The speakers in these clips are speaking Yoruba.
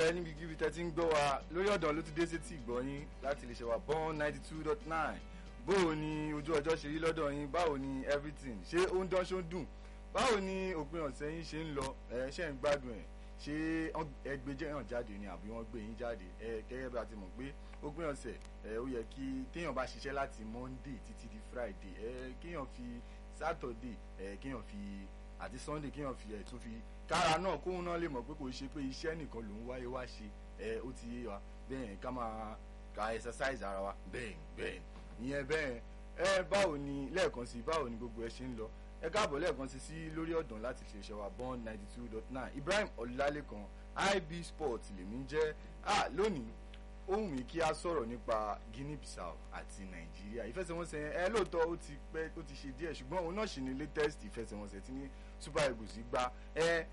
kalẹ̀ níbikíbi tẹ́ ti ń gbọ́ wa lórí ọ̀dàn ló ti dé sétí ìgbọ́yín láti lè ṣe wa born ninety two dot nine báwo ni ojú ọjọ́ ṣe rí lọ́dọ̀ yín báwo ni everything ṣé ó ń dán ṣó ń dùn báwo ni òpin ọ̀sẹ̀ yín ṣe ń lọ ẹ ṣe ń gbádùn ẹ̀ ṣé ẹgbẹ́ jẹ́yàn jáde ni àbí wọ́n gbé yín jáde ẹ gẹ́gẹ́ bí a ti mọ̀ pé òpin ọ̀sẹ̀ ẹ ó yẹ kí téèyàn bá ṣiṣẹ́ láti monday títí di friday ẹ kéèyàn fi saturday ẹ kéèyàn fi àti sunday kéèyàn fi ẹ̀ tún fi kára náà kóhun náà lè mọ̀ pé kò ṣe pé iṣẹ́ nìkan ló ń wáyé wá ṣe ẹ ó ti yé wa bẹ́ẹ̀ ká máa ka exercise ara wa bẹ́ẹ̀ bẹ́ẹ̀ ìyẹn bẹ́ẹ̀ ẹ báwo ni lẹ́ẹ̀kan sí báwo ni gbogbo ẹ ṣe ń lọ ẹ káàbọ̀ lẹ́ẹ̀kan sí sí lórí ọ̀dàn láti ṣe ṣe wa born ninety two dot nine Ibrahim Ọlálékan IB Sport lèmi jẹ́ ah lónìí ó wù mí kí a sọ̀rọ̀ nípa Guinea Bissau àti Nàìjíríà ìfẹsẹ̀wọnsẹ̀ ẹ lóòótọ́ ó ti pẹ́ ó ti ṣe díẹ̀ ṣùgbọ́n òun náà ṣì ní latest ìfẹsẹ̀wọnsẹ̀ tí ní Super Eagles gbá ẹ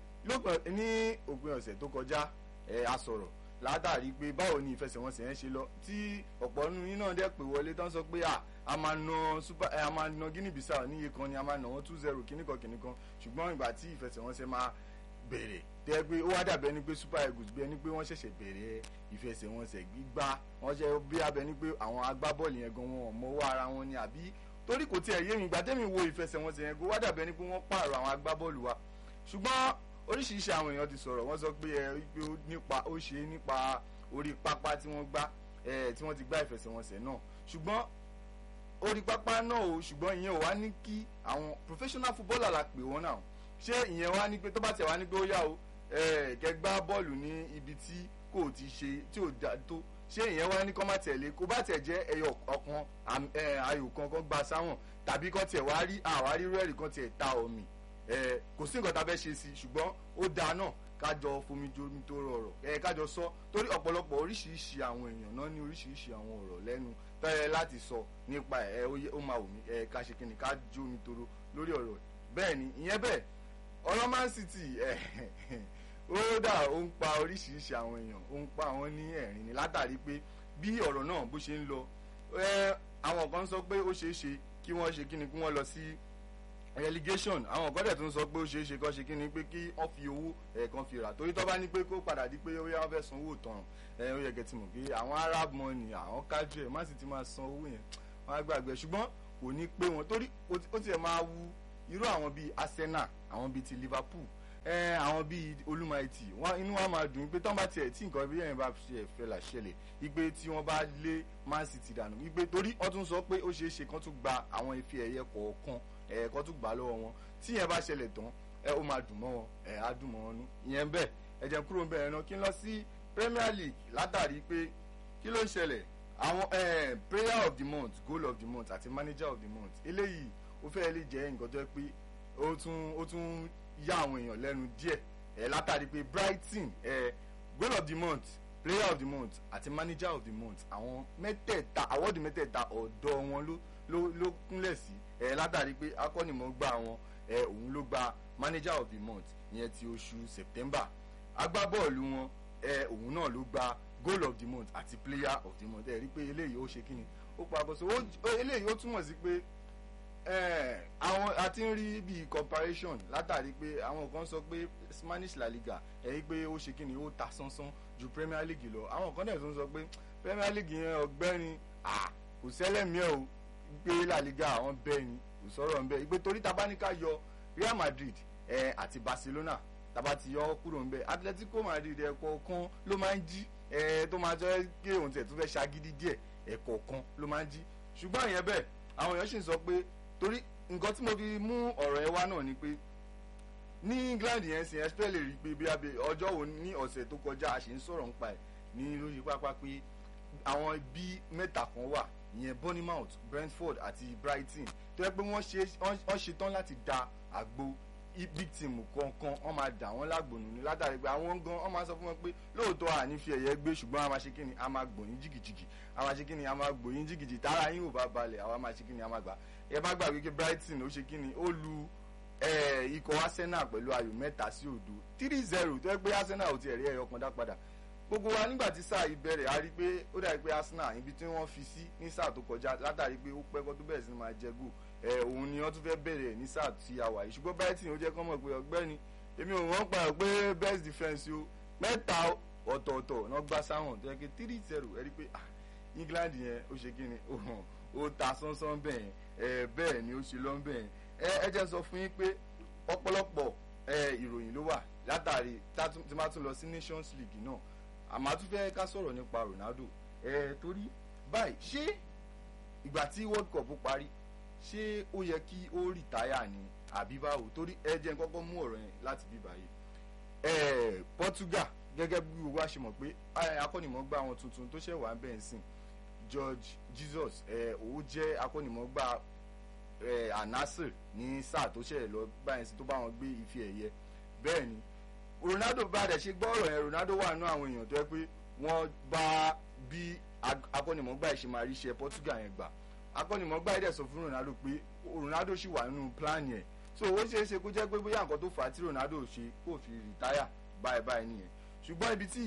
ní òpin ọ̀sẹ̀ tó kọjá ẹ a sọ̀rọ̀ látàrí pé báwo ni ìfẹsẹ̀wọnsẹ̀ yẹn ṣe lọ tí ọ̀pọ̀ nínú yín náà dẹ̀ pé wọlé tán sọ pé a máa na super a máa na Guinea Bissau níye kan ni a máa nà wọ́n two zero kíníkan kíníkan ṣùgbọ́n ìgbà tí ìfẹsẹ̀wọnsẹ̀ máa bẹ̀rẹ̀ tẹ́ pé ó wá dàbẹ́ ni pé Super Eagles bí ẹni pé wọ́n ṣẹ̀ṣẹ̀ bẹ̀rẹ̀ ìfẹsẹ̀wọnsẹ̀ gbígbá wọ́n ṣe bí abẹ ni pé àwọn agbábọ́ọ̀lù yẹn gan wọn mọ́wọ́ ara wọn ni àbí torí kò tiẹ̀ yé mi ìgbà tẹ́mi wo ìfẹsẹ̀wọnsẹ̀ yẹn kó wá dàbẹ́ ni pé wọ́n pààrọ̀ àwọn agbábọ́ọ̀lù wa ṣùgbọ́n oríṣiríṣi àwọn èèyàn ti sọ̀rọ̀ wọ́n sọ pé ẹ pé ó nípa ó ṣe nípa orí pápá tí wọ́n gbá ẹ tí wọ́n ti gbá ìfẹsẹ̀wọnsẹ̀ náà ṣùgbọ́n orí pápá náà o ṣùgbọ́n ìyẹn ò wá ní kí àwọn professional footballer la pè wọ́n náà ṣé ìyẹn wá ní pé tó bá tẹ̀ wá ní pé ó yá o ẹ kẹ́ gbá bọ́ọ̀lù ní ibi tí kò ti ṣe tí ò dá tó ṣé ìyẹn wá ní kọ́ má tẹ̀lé kó bá tẹ̀ jẹ́ ẹyọ ọ̀kan ayò kan kan gba sáwọn tàbí kọ́ tiẹ̀ wá rí àwárí rẹ́ẹ̀rì kan tiẹ̀ ta omi ẹ kò sí nǹkan tá a fẹ́ ṣe sí i ṣùgbọ́n ó dáa náà kájọ fomijomi tó rọrọ̀ ẹ kájọ sọ torí ọ̀pọ̀lọpọ̀ oríṣiríṣi àwọn èèyàn náà ní oríṣiríṣi àwọn ọ̀rọ̀ lẹ́nu tẹ́lẹ̀ láti sọ nípa ẹ ó máa wù mí ẹ ká ṣe kíni ká jó mi toro lórí ọ̀rọ̀ bẹ́ẹ̀ ni ìyẹn bẹ́ẹ̀ ọ̀rọ̀ Man City ẹ ó dà ó ń pa oríṣiríṣi àwọn èèyàn ó ń pa àwọn ní ẹ̀rín ni látàrí pé bí ọ̀rọ̀ náà bó ṣe ń lọ àwọn kan sọ pé ó ṣeé ṣe kí wọ́n ṣe kíni kí wọ́n lọ sí relegation àwọn ọ̀gá dẹ̀ tún sọ pé ó ṣeé ṣe kọ́ ṣe kí ni pé kí wọ́n fi owó ẹ̀ẹ̀kan fi rà torí tó bá ní pé kó padà di pé ó yá wọ́n fẹ́ san owó tán ẹ̀ ó yẹ kẹ́ ti mọ̀ pé àwọn arab money àwọn kájú ẹ̀ má sì ti máa san owó yẹn wọ́n á gbàgbé ṣùgbọ́n kò ní pé wọn torí ó tiẹ̀ máa wu irú àwọn bíi Arsenal àwọn bíi ti Liverpool ẹ àwọn bíi olúmọ̀ẹ́tì wọn inú wa máa dùn pé tán bá tiẹ̀ tí nǹkan bí yẹn bá ṣe fẹ́ là ṣẹlẹ̀ igbe tí wọ́n bá lé Man City dànù igbe torí wọ́n tún sọ pé ó ṣeé ṣe kán tún gba àwọn ife ẹ̀yẹ kọ̀ọ̀kan ẹ̀ẹ̀kọ́ tún gbà lọ́wọ́ wọn tí yẹn bá ṣẹlẹ̀ tán ẹ ó máa dùn mọ́ wọn ẹ̀ á dùn mọ́ wọn nú ìyẹn bẹ́ẹ̀ ẹ jẹ́ kúrò bẹ́ẹ̀ náà kí n lọ sí Premier League látàrí pé kí ló ń ṣẹlẹ̀ àwọn player of the month goal of the month àti manager of the month eléyìí ó fẹ́ lè jẹ́ nǹkan tó yẹ pé ó tún ó tún yá àwọn èèyàn lẹ́nu díẹ̀ ẹ̀ látàrí pé Brighton ẹ̀ goal of the month player of the month àti manager of the month àwọn mẹ́tẹ̀ẹ̀ta awọ́dù mẹ́tẹ̀ẹ̀ta ọ̀dọ́ wọn ló ló ló kúnlẹ̀ sí ẹ látàrí pé akọ́nìmọ̀gbà wọn ẹ òun ló gba manager of the month ìyẹn ti oṣù September agbábọ́ọ̀lù wọn ẹ òun náà ló gba goal of the month àti player of the month ẹ rí i pé eléyìí ó ṣe kí ni ó pa àbọ̀sọ eléyìí ó túmọ̀ sí pé àwọn a ti ń rí bíi comparison látàrí pé àwọn kan sọ pé Spanish La Liga ẹ rí i pé ó ṣe kí ni ó ta sánsán ju Premier League lọ àwọn kan dẹ̀ tún sọ pé Premier League yẹn ọgbẹ́ni kò sẹ́lẹ̀mí ẹ̀ o pé La Liga àwọn bẹ́ẹ̀ ni kò sọ̀rọ̀ ń bẹ́ẹ̀ ìgbé torí tabaníkà yọ Real Madrid ẹ àti Barcelona taba ti yọ kúrò ń bẹ́ẹ̀ Atletico Madrid ẹ̀kọ́ kan ló máa ń jí ẹ tó máa jẹ́ kí òun tẹ̀ tó fẹ́ ṣagídí díẹ̀ ẹ̀kọ́ kan ló máa ń jí ṣùgbọ́n ìyẹn bẹ́ẹ̀ àwọn èèyàn sì ń sọ pé torí nǹkan tí mo fi mú ọ̀rọ̀ ẹ wá náà ni pé ní England yẹn sì ẹ́sítẹ́ lè rí i pé bí abẹ ọjọ́ wo ní ọ̀sẹ̀ tó kọjá a sì ń sọ̀rọ̀ nípa ẹ̀ ní lórí pápá pé àwọn ibi mẹ́ta kan wà ìyẹn Bournemouth Brentford àti Brighton tó yẹ pé wọ́n ṣe tán láti da àgbo big team kọ̀ọ̀kan wọ́n máa dà wọ́n lágbònú ni látàrí pé àwọn gan wọ́n máa sọ fún wọn pé lóòótọ́ àní fi ẹ̀yẹ gbé ṣùgbọ́n a máa ṣe kíni a máa gbòyìn jìgìjìgì a máa ṣe kíni a máa gbòyìn jìgìjì tára yín ò bá balẹ̀ àwa máa ṣe kíni a máa gbà ẹ bá gbàgbé pé Brighton ó ṣe kíni ó lu ikọ̀ Arsenal pẹ̀lú ayò mẹ́ta sí òdo three zero tó yẹ pé Arsenal ò tiẹ̀ rí ẹyọ kan dá padà gbogbo wa nígbà tí sáà yìí bẹ̀rẹ̀ a rí pé ó dàbí pé Arsenal ibi tí wọ́n fi sí ní sáà tó kọjá látàrí pé ó pẹ́ kó tó bẹ̀rẹ̀ sí ni máa jẹ gò ẹ̀ òun ni wọ́n tún fẹ́ bẹ̀rẹ̀ ní sáà tí a wà yìí ṣùgbọ́n Brighton ó jẹ́ kọ́ mọ̀ pé ọgbẹ́ni èmi ò wọ́n pa ẹ̀ pé best defence o mẹ́ta ọ̀tọ̀ọ̀tọ̀ náà gbá sáwọn tó yẹ kí three zero ẹ rí i pé ah England yẹn ó ṣe kí ni ó hàn ó ta sánsán bẹ́ẹ̀ ẹ bẹ́ẹ̀ ni ó ṣe lọ́n bẹ́ẹ̀ ẹ ẹ jẹ́ sọ fún yín pé ọ̀pọ̀lọpọ̀ ẹ ìròyìn ló wà látàrí tí máa tún lọ sí Nations League náà àmọ́ a tún fẹ́ ká sọ̀rọ̀ nípa Ronaldo ẹ torí báyìí ṣé ìgbà tí World Cup parí ṣé ó yẹ kí ó rìtáyà ni àbí báwo torí ẹ jẹ́ n kọ́kọ́ mú ọ̀rọ̀ yẹn láti bí báyìí ẹ Portugal gẹ́gẹ́ bí gbogbo wa ṣe mọ̀ pé akọ́nìmọ̀gbà àwọn tuntun tó ṣẹ̀ wá ń bẹ̀ ń sìn George Jesus ẹ òun jẹ́ akọ́nìmọ̀gbà ẹ Al-Nassr ní sáà tó ṣẹ̀ lọ báyìí sí tó bá wọn gbé ife ẹ̀yẹ bẹ́ẹ̀ ni Ronaldo bá dẹ̀ ṣe gbọ́ ọ̀rọ̀ yẹn Ronaldo wà nú àwọn èèyàn tó yẹ pé wọ́n bá bí akọ́nìmọ̀gbà yìí ṣe máa rí iṣẹ́ Portugal yẹn gbà akọ́nìmọ̀gbà yìí dẹ̀ sọ fún Ronaldo pé Ronaldo ṣì wà nínú plan yẹn so ó ṣeé ṣe kó jẹ́ pé bóyá nǹkan tó fà á tí Ronaldo ṣe kó fi rìtáyà báyìí báyìí nìyẹn ṣùgbọ́n ibi tí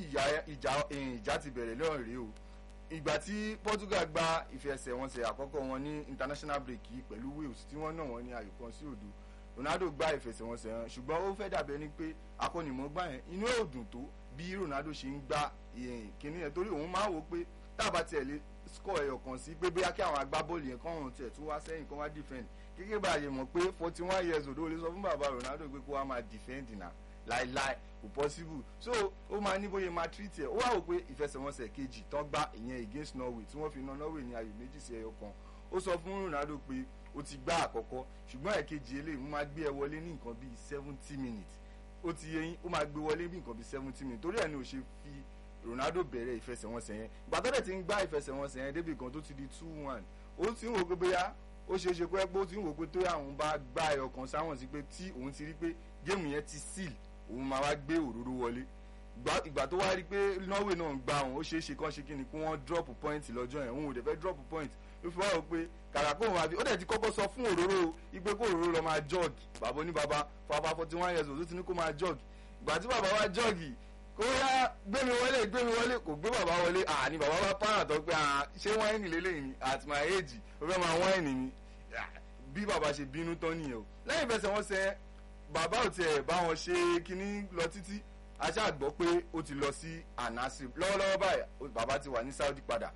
ìjà ti bẹ̀rẹ̀ lọ́rùn rèé o ìgbà tí Portugal gba ìfẹsẹ̀wọnsẹ̀ àkọ́kọ́ wọn ní international break yìí pẹ̀lú Wales tí wọ́n nà wọ́n ní ayò kan sí òdo Ronaldo gba ìfẹsẹ̀wọnsẹ̀ yẹn ṣùgbọ́n ó fẹ́ dàbí ẹni pé akọ́nìmọ̀gbà yẹn inú ẹ̀ ò dùn tó bí Ronaldo ṣe ń gba kíní yẹn torí òun máa wò pé tábà tiẹ̀ lè score ẹyọ kan sí pé bóyá kí àwọn agbábọ́ọ̀lù yẹn kọ́ ọ̀run tiẹ̀ tún wá sẹ́yìn kọ́ wá defend kékeré bá yẹ mọ̀ pé forty one years old ó lè sọ fún bàbá Ronaldo pé kó wá máa defend náà láìláì kò possible so ó máa ní bóyá máa treat ẹ̀ ó wá wò pé ìfẹsẹ̀wọnsẹ̀ kejì tán gbá ìyẹn against Norway tí wọ́n fi na Norway ní ayò méjì sí ẹyọ kan ó sọ fún Ronaldo pé ó ti gbá àkọ́kọ́ ṣùgbọ́n ẹ̀kejì eléyìí mo máa gbé ẹ wọlé ní nǹkan bíi seventy minutes ó ti yẹ yín ó máa gbé wọlé bí nǹkan bíi seventy minutes torí ẹ̀ ni ò ṣe fi Ronaldo bẹ̀rẹ̀ ìfẹsẹ̀wọnsẹ̀ yẹn ìgbà tó dẹ̀ ti ń gbá ìfẹsẹ̀wọnsẹ̀ yẹn débi kan tó ti di two one ó ti ń wò pé bóyá ó ṣeé ṣe pé ó ti ń wò pé tó àwọn bá gbá ẹyọ kan sáwọn sí pé tí òun ti rí pé géèmù yẹn ti seal òun máa wá gbé òróró wọlé ìgbà tó wá rí pé Norway náà ń gba òun ó ṣeé ṣe kán ṣe kí ni kí wọ́n drop point lọ́jọ́ yẹn òun ò dẹ̀ fẹ́ drop point ló fi wá rò pé kàrà kó òun àfi ó dẹ̀ ti kọ́kọ́ sọ fún òróró ipe kó òróró lọ máa jog bàbá oní bàbá fàbá forty one years old ó ti ní kó máa jog ìgbà tí bàbá wa jog kó yá gbé mi wọlé gbé mi wọlé kò gbé bàbá wọlé àní bàbá bá pààrọ̀ tó pé ṣé wáìnì lélẹ́yìn ni at my age ó fẹ́ máa wáìnì ni bí bàbá ṣe bínú tán nìyẹn o lẹ́yìn ìfẹsẹ̀ wọn sẹ́ bàbá ò tiẹ̀ bá wọn ṣe kínní lọ títí aṣá gbọ́ pé ó ti lọ sí Al-Nassr lọ́wọ́lọ́wọ́ báyìí bàbá ti wà ní Saudi padà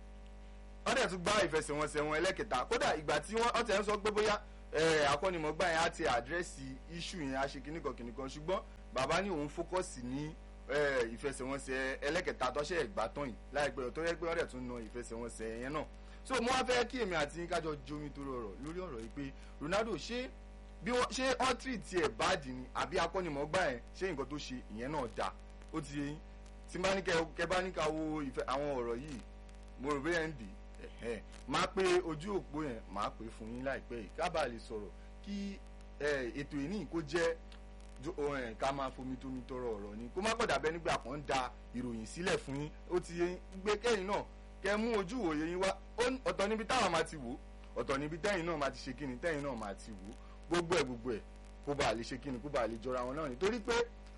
wọ́n dẹ̀ tún gbá ìfẹsẹ̀wọnsẹ̀ wọn ẹlẹ́kẹta kódà ìgbà tí wọ́n ọ̀tẹ̀ ń sọ pé bóyá akọ́nimọ̀gbà yẹn á ti àdírẹ́sì iṣu yẹn á ṣe kìnnìkan kìnnìkan ṣùgbọ́n bàbá ní òun fókọ̀sì ní ìfẹsẹ̀wọnsẹ̀ ẹlẹ́kẹta tọ́ṣẹ́ ẹ̀gbá tán yìí láìpẹ́ tó yẹ pé wọ́n dẹ̀ tún na ìfẹsẹ̀wọnsẹ̀ yẹn náà so mo wá fẹ́ kí èmi àti yín kájọ jomi tó rọrọ̀ lórí ọ̀rọ̀ yìí pé Ronaldo ṣé bí wọ́n ṣé ọ́ntì tiẹ̀ báàdì ni àbí akọ́nimọ̀gbà yẹn ṣé nǹkan tó ṣe ìyẹn náà dáa ó ti yẹ yín tí bá ní kẹ bá ní ká wo àwọn ọ̀rọ̀ yìí mo rò bẹ́ẹ̀ ń dì í máa pe ojú òpó yẹn máa pè fún yín láìpẹ́ yìí ká bàa lè sọ̀rọ̀ kí ètò ìní kó jẹ́ ká máa fomi tómi tọrọ ọ̀rọ̀ ni kó má pọ̀ dàbẹ́ nígbà kan da ìròyìn sílẹ̀ fún yín ó ti yẹ gbé kẹ́yìn náà kẹ́ mú ojú òye yín wá ọ̀tọ̀ níbi táwọn máa ti wò ọ̀tọ̀ níbi tẹ́yìn náà máa ti ṣe kíni tẹ́yìn náà máa ti wò gbogbo ẹ̀ gbogbo ẹ̀ kó bàa lè ṣe kíni kó bàa lè jọra wọn náà nítorí pé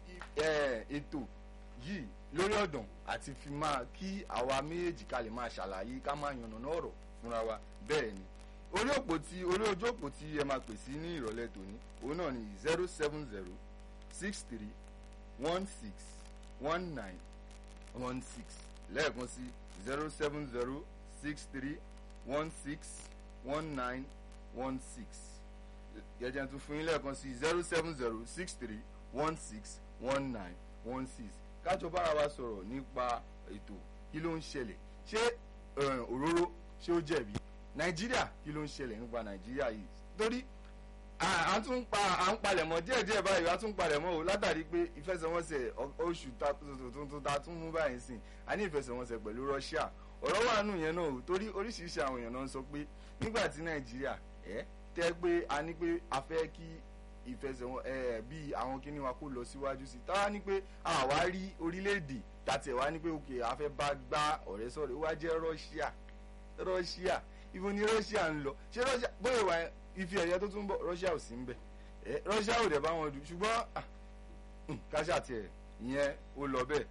ètò yìí lórí ọ̀dàn àti fi máa kí àwa méjèèjì ká lè máa ṣàlàyé ká máa yànnàná ọ̀rọ̀ fúnra wa bẹ́ẹ̀ ni orí òpó tí orí ojú òpó tí ẹ máa pè sí ní ìrọ̀lẹ́ tòní òun náà ni zero seven zero six three one six one nine one six lẹ́ẹ̀kan sí zero seven zero six three one six one nine one six gẹ́gẹ́ tún fún yín lẹ́ẹ̀kan sí zero seven zero six three one six one nine one six kájọ bára wa sọ̀rọ̀ nípa ètò kí ló ń ṣẹlẹ̀ ṣé òróró ṣé ó jẹ̀bi nàìjíríà kí ló ń ṣẹlẹ̀ nípa nàìjíríà yìí torí à ń tún pa à ń palẹ̀mọ́ díẹ̀díẹ̀ báyìí à tún palẹ̀mọ́ o látàrí pé ìfẹsẹ̀wọnsẹ̀ oṣù tuntun ta tún mú báyìí sìn a ní ìfẹsẹ̀wọnsẹ̀ pẹ̀lú Russia ọ̀rọ̀ wà nù yẹn náà o torí oríṣiríṣi àwọn èèyàn náà ń sọ pé nígbà tí nàìjíríà ẹ̀ tẹ́ pé a ní pé a fẹ́ kí ìfẹsẹ̀wọn ẹ̀ bí àwọn kíní wa kó lọ síwájú sí táwa ní pé àwa rí orílẹ̀-èdè tàtẹ̀ wá ní pé òkè a fẹ́ bá gbá ọ̀rẹ́ sọ̀rọ̀ wá jẹ́ Russia Russia ibo ni Russia ń lọ ṣé Russia bóyá ìwà ife ẹ̀yẹ tó tún bọ̀ Russia ò sí ń bẹ̀ ẹ̀ Russia ò dẹ̀ bá wọn dù ṣùgbọ́n káṣá tiẹ̀ ìyẹn ó lọ bẹ́ẹ̀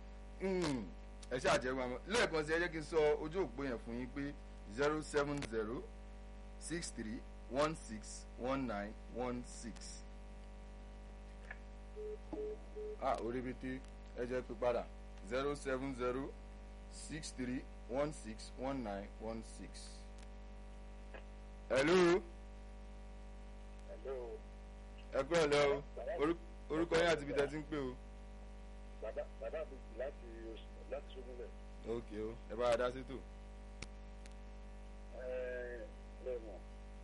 ẹ ṣáà jẹ́ wọn lẹ́ẹ̀kan sí ẹ jẹ́ kí n sọ ojú òpó yẹn fún yín pé zero seven zero six three one six one nine one six ah orí bíi tí ẹ jẹ́ pé padà zero seven zero six three one six one nine one six. hello Hello. ẹ kúrò lẹ́ o Orú- orúkọ yín àti ibi tẹ́ ti ń pè o. Bàbá bàbá mi jù láti oṣù láti Sógúnlẹ̀. ok o ẹ bá a dá sétò. Lẹ́mọ̀.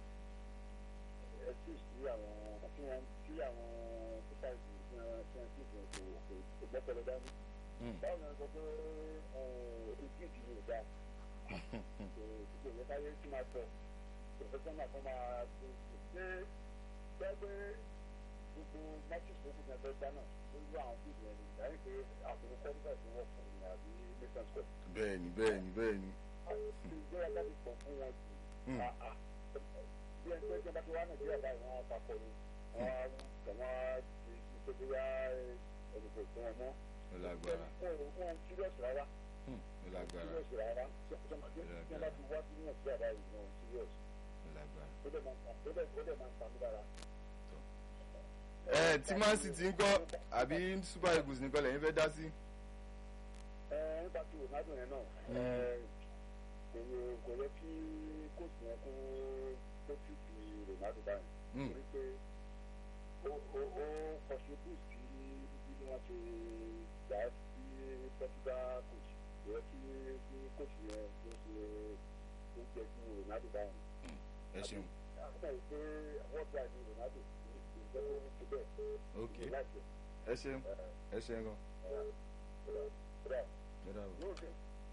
Ẹ sì sí àwọn tí wọ́n tí àwọn pípa ìsìn tí wọ́n tí wọ́n sì fún kò kò kò gbọ́pẹ̀lẹ̀ dání. Hmm. Báwo ni wọ́n sọ pé ojú ìdí ni ò dáa? Kò kò yẹ káyé tí máa tọ̀. Pòfẹ́sọ́nà kan máa ṣe ṣe gbẹ́ pé gbogbo májì tó kù ní ẹgbẹ́ gbá náà lórí àwọn fíìmù ẹni ìdáyé pé àbúrò kọ́ńtà tó wọ̀ fún mi àbí nation square. bẹ́ẹ̀ni bẹ́ẹ̀ni bẹ́ẹ̀ni. ìgbéra jáde pọ̀ fún wọn jù. Hmm. Ah, ah. bí ẹni pé ìjọba ti wá nàìjíríà báyìí wọn á papọ̀ ni wọn á kàn wọ́n á ti ṣe bí wá ẹnìkò fún wọn mọ́. ó lágbára wọn ò wọn serious rárá Hmm, ó lágbára serious rárá tí wọ́n bá ti wá sí nàìjíríà báyìí wọn ò serious. ó lágbára. ó dẹ̀ máa ń pa ó dẹ̀ ó dẹ̀ máa ń pa mí lára. ẹ tí man city ń kọ́ àbí super eagles nìkan lẹ́yìn fẹ́ dá sí. ẹ nípa ti ronaldo yẹn náà ẹ kò yẹ kò yẹ kí kóòtù yẹn kó kó tì sí ronaldo báyìí Hmm, torí pé ó ó ó contribute sí bí wọ́n ti gbà á sí portugal coach kò yẹ kí kí coach yẹn kó ṣe kó jẹ kí ronaldo báyìí. ẹ ṣeun àkókò yìí pé wọ́n gba ní ronaldo ní ìjẹ́ tó bẹ́ẹ̀ ok láti ẹ ṣeun ẹ ṣeun gan. rẹ̀ ẹ dábọ̀. yóò ṣe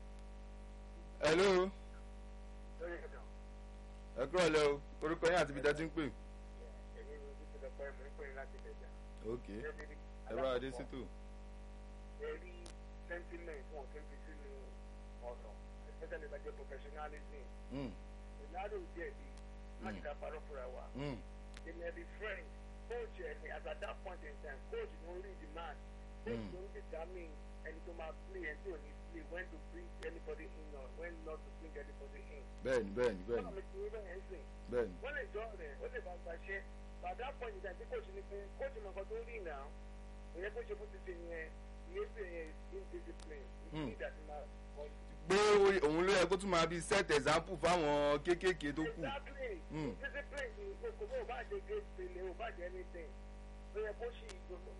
hello lórí ẹ̀dọ̀. ẹ kúrò lẹ́ o orúkọ yín àti ibi tẹ́ ti ń pè. èmi ni ojú ti lọ pẹ́ mi ń pè láti bẹ̀jà. ok ẹ bá a dé sétò. ẹ̀rí sentiment wọn kì í fi sínú ọ̀nà especially bá jẹ́ professionalism. Hmm, ronaldo díẹ̀ bí láti ká parọ́ fúnra wa. hmm, they may be friends coach ẹni as at that point in time coach ló ń read the match coach Mm. ló ń determine ẹni tó máa play ẹni tó ní play when to bring anybody in or when not to bring anybody in. bẹ́ẹ̀ni bẹ́ẹ̀ni wọ́n bẹ́ẹ̀ni mi ti rí bẹ́ẹ̀ ń sìn. bẹ́ẹ̀ni. wọ́n lè jọ rẹ̀ ó lè bá gbàṣẹ́ but at that point in time tí coach ní pé coach mọ̀ nǹkan tó rí náà ìyẹn kó ṣe fún ti ṣe yẹn ìyẹ́sẹ̀ yẹn is indiscipline Mm. ìdí àti máa wọ́n. pé òun ló yẹ kó tún máa bí set example fáwọn kéékèèké tó kù. exactly Mm. discipline ni kò bó o bá jẹ gate pele o bá jẹ anything ó yẹ kó ṣì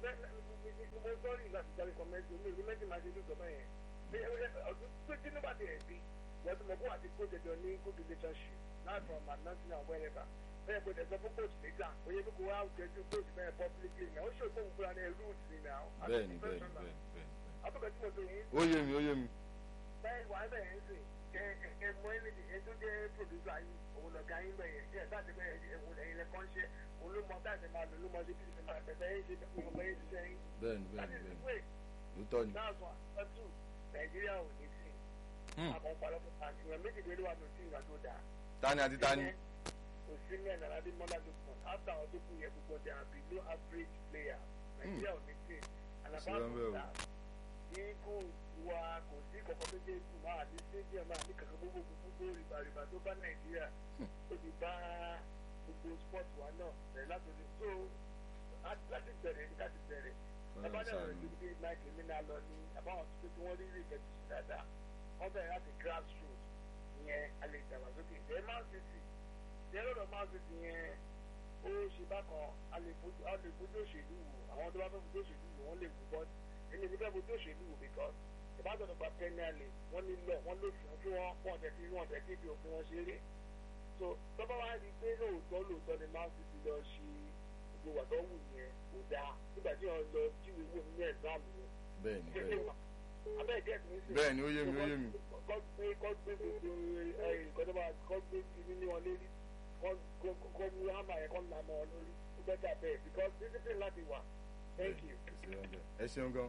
mo sọ́ọ̀rì láti jáde kọ́mẹ́ntì mi ní méjì máa ṣe lùsọ bẹ́ẹ̀ yẹn ọdún tó tí nígbà tí ẹ̀ bí wọ́n ti mọ̀ kó àti coach ẹ̀jọ̀ ní good relationship not from announcing and wherever bẹ́ẹ̀ kò tẹ̀sán fún coach nígbà ó yẹ kó wá jẹ́jú coach bẹ́ẹ̀ publicly náà ó ṣe òkú òkúra ní root ni náà bẹ́ẹ̀ni bẹ́ẹ̀ni bẹ́ẹ̀ni bẹ́ẹ̀ni. àbúkọ̀ tí mo tó yín ó yé mi ó yé mi. bẹ́ẹ̀ wà á bẹ̀rẹ̀ ń sìn kẹ ẹ mọ ẹni tí ẹ tó jẹ́ producer yìí òun lọ̀gá yín bẹ̀yẹ kí ẹ sáàtì bẹ́ẹ̀ ẹ̀wọ̀n ẹ̀yin lẹ́kọ́ ń ṣe òun ló mọ táàtì máa lò ló mọ ṣe bí ṣe máa bẹ̀rẹ̀ yín ṣe bí ọmọ yín ṣiṣẹ́ yín. bẹ́ẹ̀ni that bẹ́ẹ̀ni is the bẹ́ẹ̀ni way òótọ́ ni. that's one number two nàìjíríà ò ní sí Hmm, àmọ́ ọ̀pọ̀lọpọ̀ àti ìwọ̀n méjì lórí wa ló sí ìgbà tó dáa. tani àti tani. Osimhen and Ademola Lookman after àwọn tó kù yẹ gbogbo they are below average player nàìjíríà ò ní sí and Sí apart wọn bẹ́ẹ̀ o. from that eagles wa kò sí kọ̀ọ̀kan tó dé ikú máa ní stadium máa ní kankan gbogbo gbogbo rìbàrìbà tó bá nàìjíríà ó ti bá gbogbo sport wa náà bẹ̀rẹ̀ látòdì so á- láti bẹ̀rẹ̀ ní láti bẹ̀rẹ̀ Ọlọ́run abájá ṣàánú. rẹ̀ ló dé mike mina lọ ní àbáwọn tó tí wọ́n rí rí ìkẹ́tù sí dáadáa wọ́n bẹ̀rẹ̀ láti grassroots ìyẹn alẹ́ ìdàgbàsókè ìdẹ́ man city ìdẹ́ lọ́dọ̀ man city yẹn ó ṣe bákan a lè fojú a lè fojú òṣèlú wò àwọn tó bá fẹ́ fojú òṣèlú wò wọ́n lè wò but èmi ní fẹ́ fojú òṣèlú wò because ìbátan nípa premier league wọ́n ní lọ wọ́n lò fún kí wọ́n wọ́n tẹ̀ sí wọ́n tẹ̀ sí ibi òfin wọn ṣeré so tọ́ba wá rí i pé lóòótọ́ lóòótọ́ ni man city lọ ṣe gbogbo wà tó wù yẹn kò dáa nígbà tí wọ́n lọ jíwèé wò nínú ẹ̀gbáàmù yẹn bẹ́ẹ̀ni bẹ́ẹ̀ni. abẹ́ gẹ̀ẹ́sì ní sìn bẹ́ẹ̀ni ó yé mi ó yé mi. kọ́ gbé kọ́ gbé gbogbo ìkọ́jọba kọ́ gbé kiri ní wọn lérí kọ́ mú hàmà yẹn kọ́ nà mọ́ ọ lórí ó bẹ́tà bẹ́ẹ̀ because discipline láti wà thank you. Kò sí wọn bẹ́ẹ̀. ẹ ṣeun gan.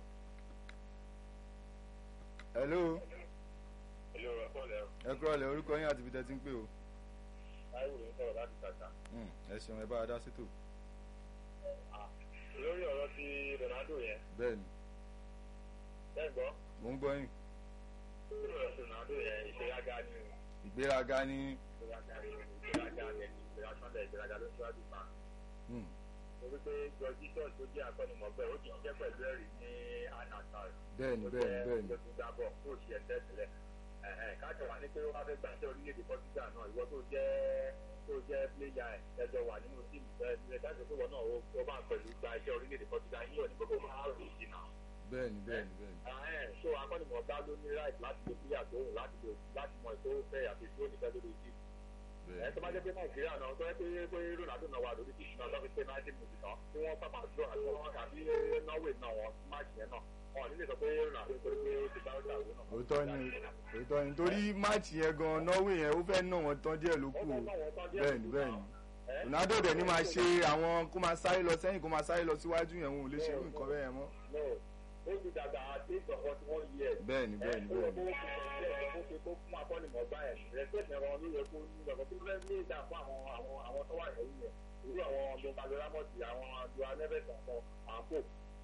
hello hello ẹ̀kọ́ lẹ́rọ ẹ kúrò lẹ́ orúkọ yín àti ibi tẹ́ ti ń pè o. táìwò ń sọ̀rọ̀ láti tàtà. Hmm, ẹ ṣeun ẹ bá a dá sétò. lórí ọ̀rọ̀ ti ronaldo yẹn bẹ́ẹ̀ni bẹ́ẹ̀ gbọ́ mò ń gbọ́ yín. lórí ọ̀rọ̀ ti ronaldo yẹn ìṣèlágá ni ìgbéraga ní. ìṣèlágá ni ìṣèlágá ni ìṣèlágá ìṣèlágá ló ṣíwájú pa. Hmm, torí pé george jesus tó jẹ́ akọ́nimọ̀gbẹ́ ó ti ṣiṣẹ́ pẹ̀lú ẹ̀rí ní anatal bẹ́ẹ̀ni bẹ́ẹ̀ni bẹ́ẹ̀ni tó gbá bọ̀ tó ṣe ẹ̀sẹ̀ sílẹ̀ káàkiri wà ní pé wọ́n bá fẹ́ gbà ṣe orílẹ̀-èdè Portugal náà ìwọ tó jẹ́ tó jẹ́ pléyà ẹ̀ ẹjọ́ wà nínú tíìmù bẹ́ẹ̀ ní ẹ̀ka ìṣòwò náà ó bá pẹ̀lú gba iṣẹ́ orílẹ̀-èdè Portugal yín ò ní gbogbo máa rò jìnnà. bẹ́ẹ̀ni bẹ́ẹ̀ni bẹ́ẹ̀ni. so akọ́nìmọ̀gbá ló ní right láti lo pléyà tó wù láti lo láti mọ ètò fẹ́ àti tí ó nífẹ̀ẹ́ lórí tíìmù ẹ tó bá jẹ́ pé nàìjíríà náà tó yẹ pé pé ronaldo náà wà lórí tíìmù náà lọ́fi pé náírà mùsùlùmí náà tí wọ́n pápá jọ àti wọn àbí norway náà wọn máàkì yẹn náà wọn ò ní lè sọ pé ronaldo torí pé ó ti bá ọjà òun náà. òótọ́ ni òótọ́ ni torí máàcì yẹn gan norway yẹn ó fẹ́ ná wọn tán díẹ̀ ló kù o bẹ́ẹ̀ni bẹ́ẹ̀ni ronaldo dẹ̀ ni máa ṣe àwọn kó máa sáré lọ sẹ́yìn kó máa sáré lọ síwájú yẹn wọn ò lè ṣe irú nǹkan bẹ́ẹ̀ yẹn mọ́. ó ti dàgbà àti ìgbọ̀ngàn tí wọ́n yẹ. bẹ́ẹ̀ni bẹ́ẹ̀ni bẹ́ẹ̀ni. ó ṣe kó fún akọ́nìmọ̀gbá ẹ̀ rẹ́sẹ̀tì ẹ̀rọ ló yẹ kó ní ìgbàgbọ́ tó fẹ́ ní ìdá fún àwọn àwọn àwọn tó wà lẹ́yìn yẹn irú àwọn gbọ̀ngàn ramọ́tì àwọn àjọ alẹ́bẹ̀sẹ̀ àwọn àpò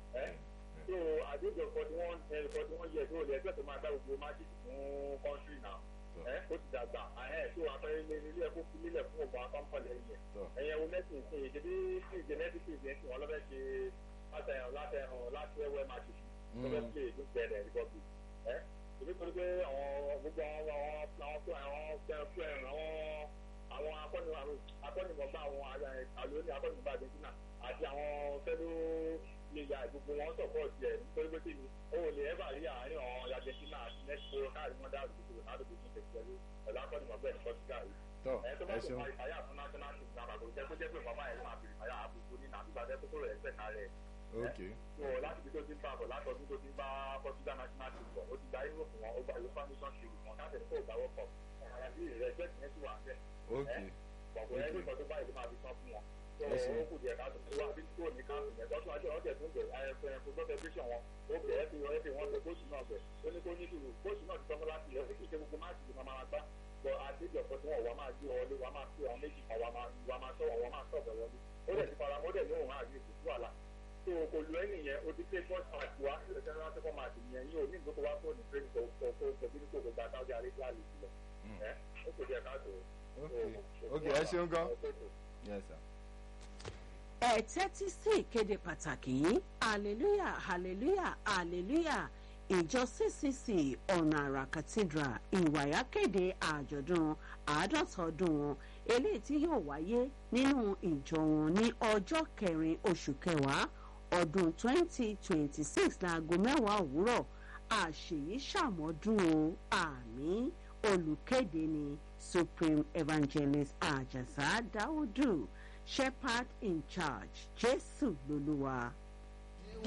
so àdéjọ forty one forty one years old ẹgbẹ́ tó máa gbá gbogbo májì fún kọ́ńtírì náà ẹ ó ti dàgbà so àpẹẹrẹ ilé ilé ẹ̀kọ́ fi nílẹ̀ fún ọgbà akọ́ńpọ̀lẹ̀ yẹn ẹ̀yẹ wo mẹ́sìn sí i ṣebí sí genetics yẹn sì wọ́n lọ́fẹ́ ṣe látẹ̀hàn látẹ̀hàn láti ẹ̀wẹ̀ májì lọ́fẹ́ play ló bẹ̀rẹ̀ republic ẹ èmi torí pé àwọn gbogbo àwọn àwọn tó àwọn fẹ́ràn àwọn àwọn akọ́nìmọ̀gbà àwọn àlóní akọ́nìmọ̀gbà argentina àti àwọn fẹ́lú nígbà gbogbo wọn sọpọ́ọ̀tì ẹ̀ nítorí pé kíni ó lè ẹ́fà rí àárín àwọn argentina àti mexico káàdì wọn dáàbò gbogbo ronaldo tó ti tẹ̀ pẹ̀lú pẹ̀lú akọ́nìmọ̀gbà ẹ̀ ní portugal yìí. ẹ tó bá tó fa ìfàyà fún national team náà kò jẹ́ pé jẹ́ pé bàbá ẹ̀ máa fi ìfàyà àbùkù ní nàbí gbàdẹ́ tó kúrò ẹ̀sẹ̀ kárẹ̀ ok so láti ibi tó ti ń bá bọ̀ látọdún tó ti ń bá portugal national team bọ̀ ó ti gba irú fún wọn ó gba yorùbá nation league wọn káṣẹ̀ ní kó gbà wọ́ pọ̀ àyàbí ìrẹ́jẹ́ tìǹẹ́ sì wà ń bẹ̀. ok bọ̀bọ̀ ẹni kan tó báyìí ló máa fi san fún wọn. so ó kù díẹ̀ ká tó wá bí kúrò ní káàpù yẹn tọ́jú ajé ọ̀jẹ̀ tó ń bẹ̀ ẹ̀fẹ̀ football federation wọn ó bẹ̀ ẹ́ fi wọ́n fi wọ́n bẹ̀ kóòtù náà bẹ̀ ó ní kó ní sùúrù kóòtù náà ti sọ́kọ́ láti ilẹ̀ ó kì í ṣe gbogbo máàkì ló máa gbá bọ̀ àdéjọ ọ̀pọ̀ tí wọ́n wà máa gbé wọlé wà máa fi àwọn méjì kan wà máa sọ̀rọ̀ wọ́n máa sọ̀rọ̀ wọlé ó dẹ̀ ti fara mọ́ dẹ̀ lóhùn àgbè kò sí wàhálà tó o kò lu ẹni yẹn o ti pé first match wa ilẹ̀ general second match yẹn yín o ní ìgbókò wá fún ní training tó tó tó tó bí kò gba Saudi Arabia lè sílẹ̀ ẹ ó kò díẹ̀ ká tó. ok ẹ ṣeun gan yes sir. ẹ tẹ́tí sí ìkéde pàtàkì yìí hallelujah hallelujah hallelujah ìjọ ccc ọ̀nà àrà cathedral ìwàyà kéde àjọ̀dún àádọ́ta ọdún wọn eléyìí tí yóò wáyé nínú ìjọ wọn ní ọjọ́ kẹrin oṣù kẹwàá ọdún 2026 láago mẹ́wàá òwúrọ̀ àṣèyí ṣàmọ́dún o àmì olùkéde ni supreme evangelist àjàsá dáúdù shepherd in charge jésù lolúwa.